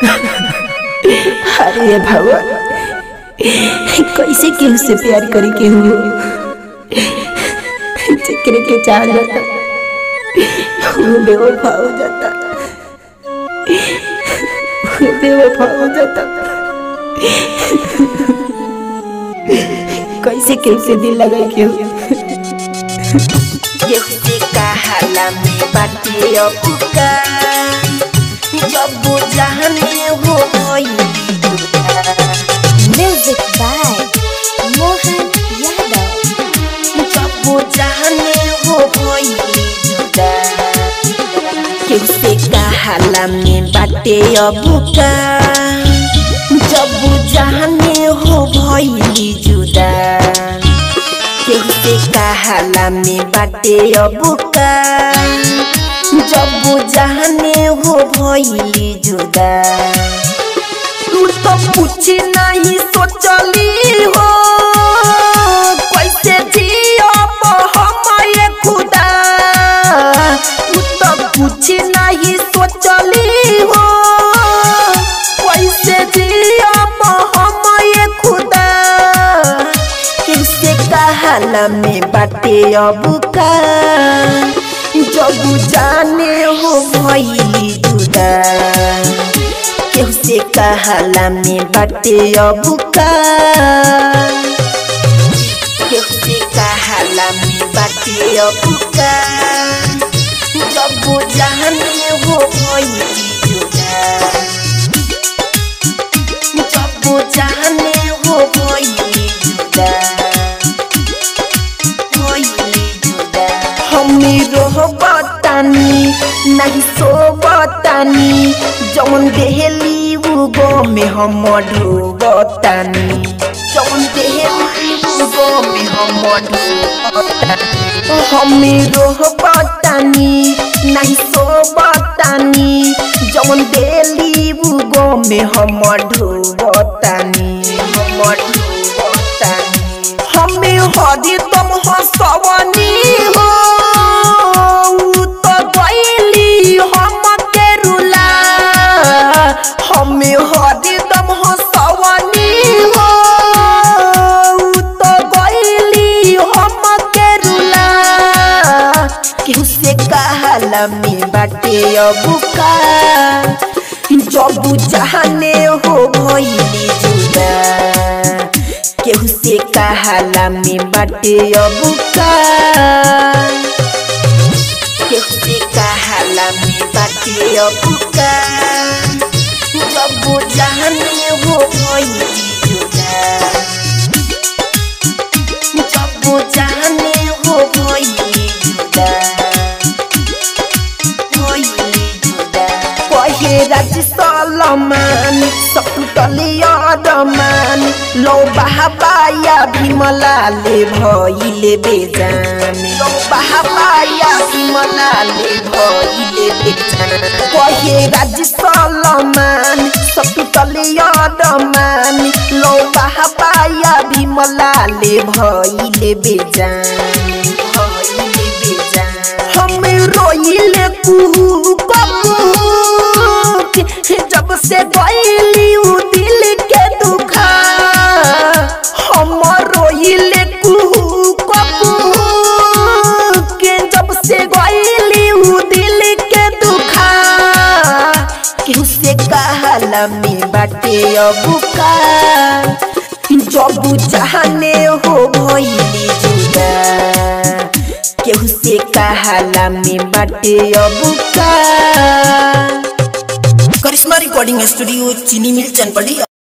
अरे भगवान कैसे केहू से प्यार करी केहू जेकरे के चाह जाता वो बेवफा हो जाता वो बेवफा हो जाता कैसे केहू से दिल लगाई केहू जैसे कहाला में बाटे अपुका जब जाने हो गई Music by Mohan Yadav. जब जाने हो गई जुदा कैसे कहाला में बाटे अबुका जब जाने हो भइली जुदा कैसे कहाला में बाटे अबुका जब जाने हो भइली जुदा तू तो कुछ नहीं सोचली हो कैसे जियब हम ये खुदा तू तो कुछ नहीं सोचली हो कैसे जियब हम ये खुदा किसे कहाला में बाटे अब का जब जाने हो भइली जुदा केहू से कहाला में बाटे अब का केहू से कहाला में बाटे अब का जब जाने हो भइली जुदा जब जाने हो भइली जुदा भइली जुदा हमी रोहबतानी नहीं सोबतानी जौन देहली उगो में हम ढोबतानी जौन देहली उगो में हम ढोबतानी हमी रोहबतानी नहीं सोबतानी जौन देली उगो में हम ढोबतानी हम ढोबतानी हमें हरी तुम हंसवनी हो उ तो गईली हम के रुला हमें हरी तुम हंसवनी हो उ तो गईली हम के रुला केहू से कहाला में बाटे अबुका जब जाने हो भइली जुदा केहू से कहाला में बाटे अबुका केहू से कहाला में बाटे अबुका जब जाने हो भइली जुदा जब जाने हो भइली जुदा भइली जुदा कहे राज सलमान सकुटलिया रमान लो बहाबाया भीमलाले भइले बेजान लो बहाबाया भीमलाले भइले बेजान कहे राज सलमान सकुटलिया रमान लो बहाबाया भीमलाले भइले बेजान भइले बेजान हम रोइले कुहू कबू जब से गईली उ दिल के दुखा हम रोइले कुहू कबू के जब से गईली उ दिल के दुखा केहू से कहाला में बाटे अबुका जब जाने हो भइली जुदा केहू से कहाला में बाटे अबुका करिश्मा रिकॉर्डिंग स्टूडियो चीनी मिल चनपड़ी